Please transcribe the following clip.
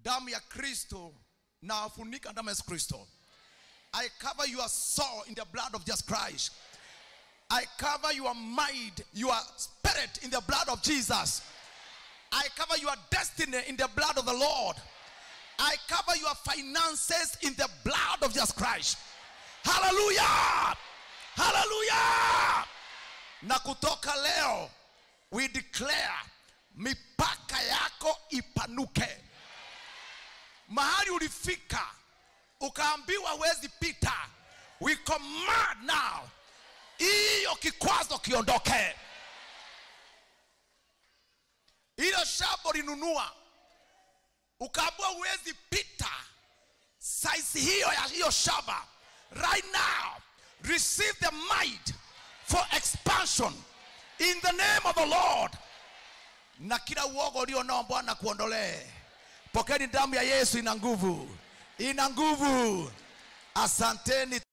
damu ya kristo nafunika damu ya yesu kristo i cover your soul in the blood of jesus christ i cover your mind your spirit in the blood of jesus i cover your destiny in the blood of the lord i cover your finances in the blood of jesus christ hallelujah hallelujah na kutoka leo we declare mipaka yako ipanuke mahali ulifika ukaambiwa huwezi pita we command now hiyo kikwazo kiondoke hilo shamba linunua ukaambiwa huwezi pita size hiyo ya hiyo shamba right now receive the might for expansion in the name of the lord na kila uogo ulio nao bwana kuondolee pokeni damu ya yesu ina nguvu ina nguvu asanteni